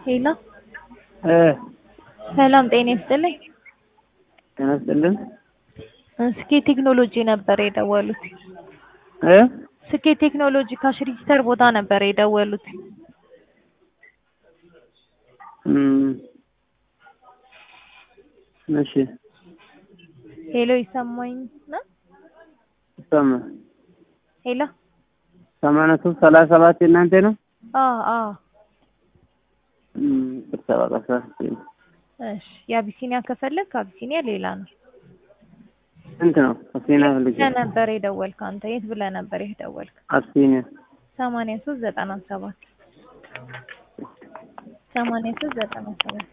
ሄሎ እ ሰላም ጤና ይስጥልኝ። ጤና ይስጥልን። ስኬ ቴክኖሎጂ ነበር የደወሉት። እ ስኬ ቴክኖሎጂ ካሽ ሬጂስተር ቦታ ነበር የደወሉት። እም እሺ ሄሎ ይሰማኝ ነው? ይሰማ ሄሎ ሰማንያ ሶስት ሰላሳ ሰባት የእናንተ ነው? አዎ አዎ። እም ስብሰባ ቀሳ እሺ የአቢሲኒያ ከፈለግ አቢሲኒያ ሌላ ነው። ስንት ነው? አብሲኒያ ፈልጌ ብለህ ነበር የደወልክ አንተ የት ብለህ ነበር የደወልክ? አብሲኒያ ሰማንያ ሶስት ዘጠና ሰባት ሰማንያ ሶስት ዘጠና ሰባት